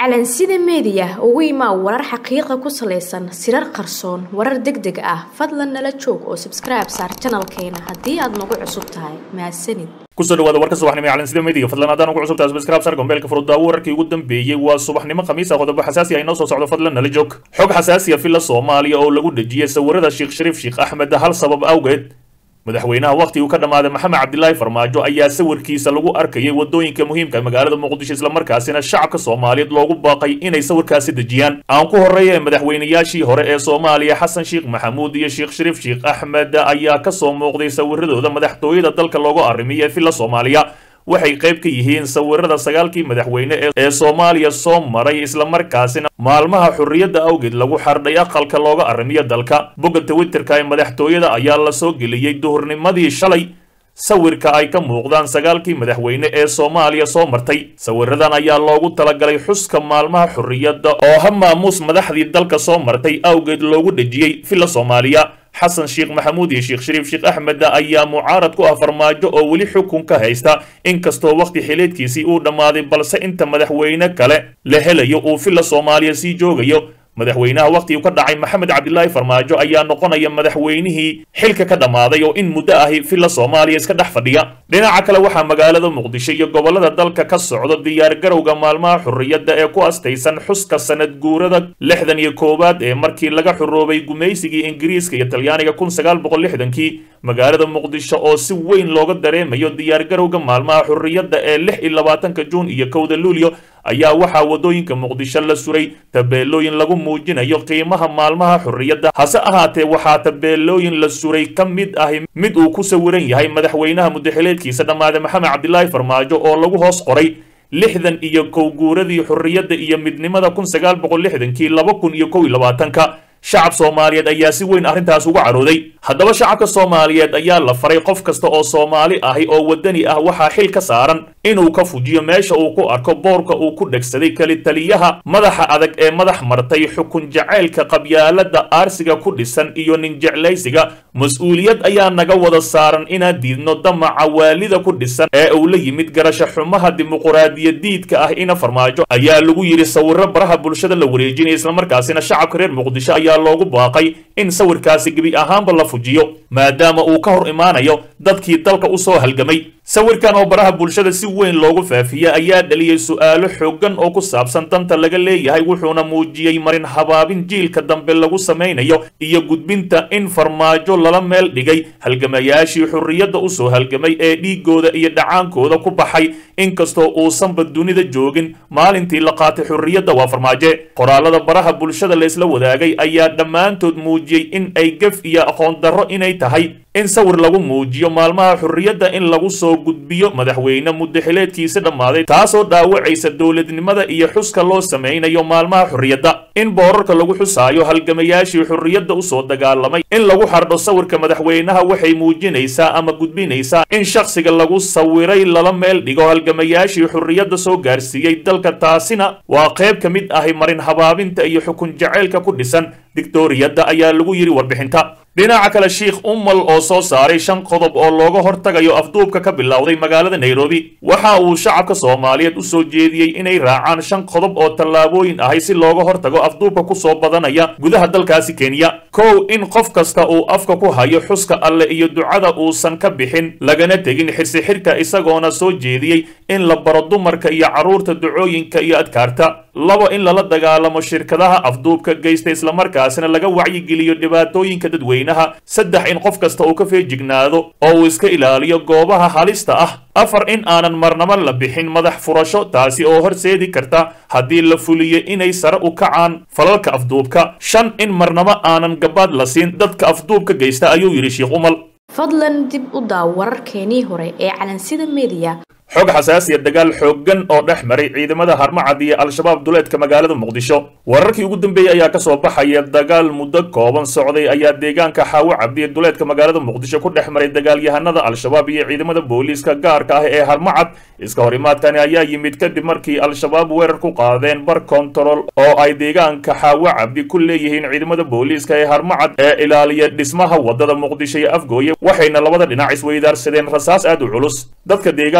calansida meediya ugu imaa warar xaqiiqa ku salaysan sirar qarsoon warar deg deg ah fadlan nala joog oo sabskribe saar janalkeena haddii aad nagu cusub tahay mahadsanid kusoo dhawaada warka subaxnimo ee calansida meediga fadlan haddaan ugu cusubtahay subscribe sar gombeelka furudaawo wararkii ugu dambeeyey waa subaxnimo khamiisa qodobo xasaasi ah inoo soo socdo fadlan nala joog xog xasaasiya filla soomaaliya oo lagu dhejiyey sawirada sheekh shariif sheekh axmed hal sabab awgeed madaxweynaha wakhtigii ka dhammaaday maxamed cabdilaahi farmaajo ayaa sawirkiisa lagu arkayay wadooyinka muhiimka magaalada muqdisho islamarkaasina shacabka soomaaliyeed loogu baaqay inay sawirkaasi dejiyaan aan ku horreeya madaxweynayaashii hore ee soomaaliya xasan sheekh maxamuud iyo sheekh shariif sheekh axmed ayaa kasoo muuqday sawiradooda madaxtooyada dalka loogu arrimiyay villa soomaaliya waxay qayb ka yihiin sawirada sagaalkii madaxweyne ee soomaaliya soo maray islamarkaasina maalmaha xurriyadda awgeed lagu xardhay aqalka looga arrimiyo dalka bogga twitterka ee madaxtooyada ayaa la soo geliyey duhurnimadii shalay sawirka ay ka muuqdaan sagaalkii madaxweyne ee soomaaliya soo martay sawiradan ayaa loogu talagalay xuska maalmaha xurriyadda oo ha maamuus madaxdii dalka soo martay awgeed loogu dhejiyey villa soomaaliya xasan sheekh maxamuud iyo sheekh shariif sheekh axmed ayaa mucaarad ku ah farmaajo oo weli xukun ka haysta inkastoo wakhti xileedkiisii uu dhammaaday balse inta madaxweyne kale la helayo uu villa soomaaliya sii joogayo madaxweynaha wakhtigii ka dhacay maxamed cabdilaahi farmaajo ayaa noqonaya madaxweynihii xilka ka dhammaaday oo in muddo ahi villa soomaaliya iska dhex fadhiya dhinaca kale waxaa magaalada muqdisho iyo gobollada dalka ka socdo diyaargarowga maalmaha xurriyadda ee ku astaysan xuska sanad guurada lixdan iyo koowaad ee markii laga xuroobay gumaysigii ingiriiska iyo talyaaniga kun sagaal boqol lixdankii magaalada muqdisho oo si weyn looga dareemayo diyaargarowga maalmaha xurriyadda ee lix iyo labaatanka juun iyo kowda luulyo ayaa waxaa waddooyinka muqdisho la suray tabeelooyin lagu muujinayo qiimaha maalmaha xurriyadda hase ahaatee waxaa tabeelooyin la suray ka mid ahi mid uu ku sawiran yahay madaxweynaha muddaxileedkiisa dhammaaday maxamed cabdilaahi farmaajo oo lagu hoos qoray lixdan iyo kow guuradii xurriyadda iyo midnimada kun sagaal boqol lixdankii laba kun iyo kow iyo labaatanka shacab soomaaliyeed ayaa si weyn arrintaas uga carooday haddaba shacabka soomaaliyeed ayaa la faray qof kasta oo soomaali ahi oo waddani ah waxaa xil ka saaran inuu ka fujiyo meesha uu ku arko boorka uu ku dhegsaday keli taliyaha madaxa adag ee madax martay xukun jacaylka qabyaalada aarsiga ku dhisan iyo nin jeclaysiga mas-uuliyad ayaa naga wada saaran inaan diidno damaca waalida ku dhisan ee uu la yimid garasho xumaha dimuquraadiyadiidka ah ina farmaajo ayaa lagu yidhi sawiro baraha bulshada la wareejinaya islamarkaasina shacabka reer muqdisho ayaa loogu baaqay in sawirkaasi gebi ahaanba la fujiyo maadaama uu ka hor imaanayo dadkii dalka u soo halgamay sawirkan oo baraha bulshada si weyn loogu faafiyey ayaa dhaliyey su'aalo xooggan oo ku saabsan danta laga leeyahay wuxuuna muujiyey marin habaabin jiilka dambe lagu samaynayo iyo gudbinta in farmaajo lala meel dhigay halgamayaashii xurriyadda u soo halgamay ee dhiiggooda iyo dhacaankooda ku baxay inkastoo uusanba dunida joogin maalintii la qaatay xurriyadda waa farmaaje qoraalada baraha bulshada la isla wadaagay ayaa dhammaantood muujiyey in ay gef iyo aqoon darro inay tahay in sawir lagu muujiyo maalmaha xurriyadda in lagu soo gudbiyo madaxweyne muddaxileedkiisa dhammaaday taasoo dhaawacaysa dowladnimada iyo xuska loo samaynayo maalmaha xurriyadda in boorarka lagu xusaayo halgamayaashii xurriyadda usoo dagaalamay in lagu xardho sawirka madaxweynaha waxay muujinaysaa ama gudbinaysaa in shakhsiga lagu sawiray lala meel dhigo halgamayaashii xurriyadda soo gaarsiiyey dalka taasina waa qayb ka mid ahi marin habaabinta iyo xukun jacaylka ku dhisan dictoriyadda ayaa lagu yidhi warbixinta dhinaca kale sheikh umal oo soo saaray shan qodob oo looga hortagayo afduubka ka bilowday magaalada nairobi waxa uu shacabka soomaaliyeed u soo jeediyey inay raacaan shan qodob oo tallaabooyin ahay si looga hortago afduubka ku soo badanaya gudaha dalkaasi kenya kow in qof kasta uu afka ku hayo xuska alle iyo ducada uusan ka bixin lagana tegin xirsixirka isagoona soo jeediyey in la baro dumarka iyo carruurta ducooyinka iyo adkaarta labo in lala dagaalamo shirkadaha afduubka geysta islamarkaasina laga wacyigeliyo dhibaatooyinka dadweynaha saddex in qof kasta uu ka feejignaado oo uu iska ilaaliyo goobaha halista ah afar in aanan marnabo la bixin madax furasho taasi oo horseedi karta haddii la fuliyo inay sare u kacaan falalka afduubka shan in marnabo aanan gabaad la siin dadka afduubka geysta ayuu yidhi sheekh umal fadlan dib u daaw wararkeenii hore ee calansida meediya xog xasaasiya dagaal xooggan oo dhex maray ciidamada harmacad iyo al-shabaab duleedka magaalada muqdisho wararkii ugu dambeeyey ayaa kasoo baxaya dagaal muddo kooban socday ayaa deegaanka xaawo cabdiye duleedka magaalada muqdisho ku dhex maray dagaalyahanada al-shabaab iyo ciidamada booliiska gaarka ah ee harmacad iska horimaadkani ayaa yimid kadib markii al-shabaab weerar ku qaadeen bar kontarool oo ay deegaanka xaawo cabdi ku leeyihiin ciidamada booliiska ee harmacad ee ilaaliya dhismaha wadada muqdisho iyo afgooye waxayna labada dhinac isweydaarsadeen rasaas aad u culus dadka deegaanka ayaa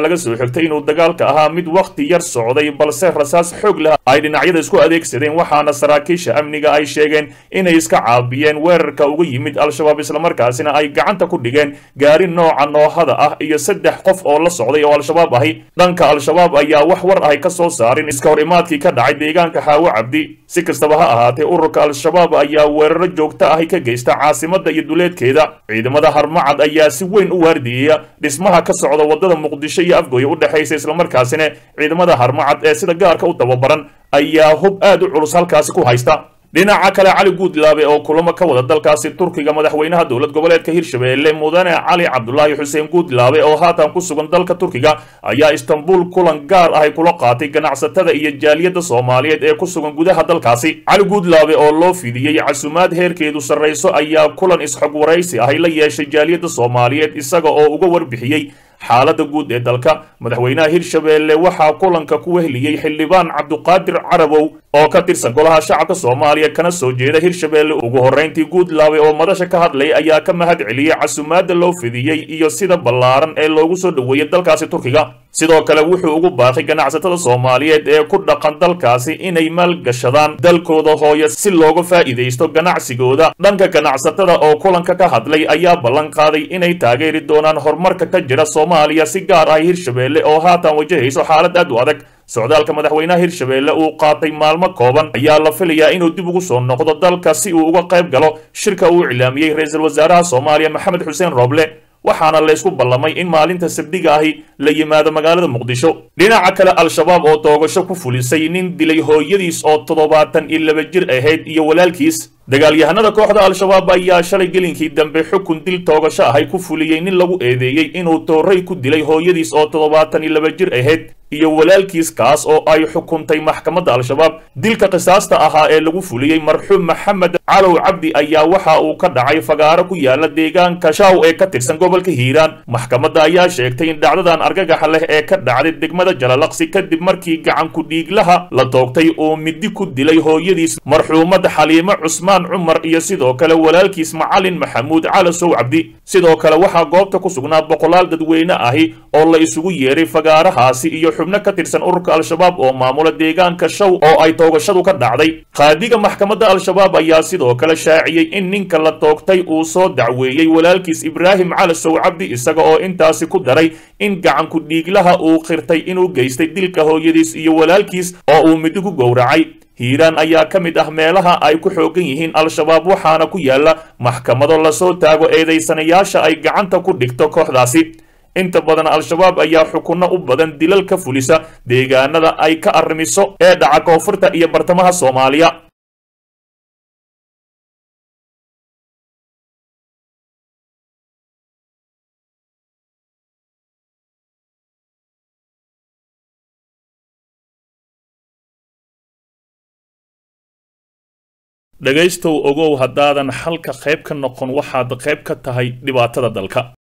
laga soo xigtay inuu dagaalka ahaa mid wakhti yar socday balse rasaas xoog leh ay dhinacyada isku adeegsadeen waxaana saraakiisha amniga ay sheegeen inay iska caabiyeen weerarka uga yimid al-shabaab islamarkaasina ay gacanta ku dhigeen gaari nooca noohada ah iyo saddex qof oo la socday oo al-shabaab ahi dhanka al-shabaab ayaa wax war ahay ka soo saarin iska hor imaadkii ka dhacay deegaanka xaawo cabdi si kastaba ha ahaatee ururka al-shabaab ayaa weeraro joogto ahi ka geysta caasimada iyo duleedkeeda ciidamada harmacad ayaa si weyn u waardiyeya dhismaha ka socda wadada muqdisho iyo afgooya u dhexaysa islamarkaasina ciidamada harmacad ee sida gaarka u tababaran ayaa hub aad u culus halkaasi ku haysta dhinaca kale cali guudlaabe oo kulamo ka wada dalkaasi turkiga madaxweynaha dowlad goboleedka hirshabeelle mudane cali cabdulaahi xuseen guudlaabe oo haatan ku sugan dalka turkiga ayaa istanbul kulan gaar ahay kula qaatay ganacsatada iyo jaaliyadda soomaaliyeed ee ku sugan gudaha dalkaasi cali guudlaabe oo loo fidiyey casumaad heerkeedu sarrayso ayaa kulan isxog waraysi ahay la yeeshay jaaliyadda soomaaliyeed isaga oo uga warbixiyey xaaladda guud ee dalka madaxweynaha hirshabeelle waxaa kulanka ku wehliyey xildhibaan cabduqaadir carabow oo ka tirsan golaha shacabka soomaaliya kana soo jeeda hirshabeelle ugu horrayntii guudlaabe oo madasha ka hadlay ayaa ka mahad celiyey casumaadda loo fidiyey iyo sida ballaaran ee loogu soo dhoweeyey dalkaasi turkiga sidoo kale wuxuu ugu baaqay ganacsatada soomaaliyeed ee ku dhaqan dalkaasi inay maalgashadaan dalkooda hooya si looga faa'iidaysto ganacsigooda dhanka ganacsatada oo kulanka ka hadlay ayaa ballan qaaday inay taageeri doonaan horumarka ka jira soomaaliya si gaar ah hirshabeelle oo haatan wajahayso xaalad aad u adag socdaalka madaxweynaha hirshabeelle uu qaatay maalmo kooban ayaa la filayaa inuu dib ugu soo noqdo dalka si uu uga qayb galo shirka uu iclaamiyey ra-iisul wasaaraha soomaaliya maxamed xuseen rooble waxaana laysku ballamay in maalinta sabdiga ahi la yimaado magaalada muqdisho dhinaca kale al-shabaab oo toogasho ku fulisay nin dilay hooyadiis oo toddobaatan iyo laba jir ahayd iyo walaalkiis dagaalyahanada kooxda al-shabaab ayaa shalay gelinkii dambe xukun dil toogasho ahay ku fuliyey nin lagu eedeeyey inuu tooray ku dilay hooyadiis oo toddobaatan iyo laba jir ahayd iyo walaalkiis kaas oo ay xukuntay maxkamadda al-shabaab dilka qisaasta ahaa ee lagu fuliyey marxuum maxamed calow cabdi ayaa waxa uu ka dhacay fagaaro ku yaala deegaanka shaw ee ka tirsan gobolka hiiraan maxkamadda ayaa sheegtay in dhacdadan argagaxa leh ee ka dhacday degmada jalalaqsi kadib markii gacanku dhiiglaha la toogtay uu midi ku dilay hooyadiis marxuumad xaliimo cusmaan cumar iyo sidoo kale walaalkiis macalin maxamuud calasow cabdi sidoo kale waxaa goobta ku sugnaa boqolaal dadweyne ahi oo la isugu yeeray fagaarahaasi iyo xubno ka tirsan ururka al-shabaab oo maamula deegaanka shaw oo ay toogashadu ka dhacday qaadiga maxkamadda al-shabaab ayaa sidoo kale shaaciyey in ninka la toogtay uu soo dacweeyey walaalkiis ibraahim calasow cabdi isaga oo intaasi ku daray in gacanku dhiiglaha uu qirtay inuu geystay dilka hooyadiis iyo walaalkiis oo uu midi ku gowracay hiiraan ayaa ka mid ah meelaha ay ku xoogan yihiin al-shabaab waxaana ku yaala maxkamado lasoo taago eedaysanayaasha ay gacanta ku dhigto kooxdaasi inta badan al-shabaab ayaa xukunno u badan dilal ka fulisa deegaanada ay ka arrimiso ee dhaca koonfurta iyo bartamaha soomaaliya dhegaystow ogow haddaadan xalka qayb ka noqon waxaad qayb ka tahay dhibaatada dalka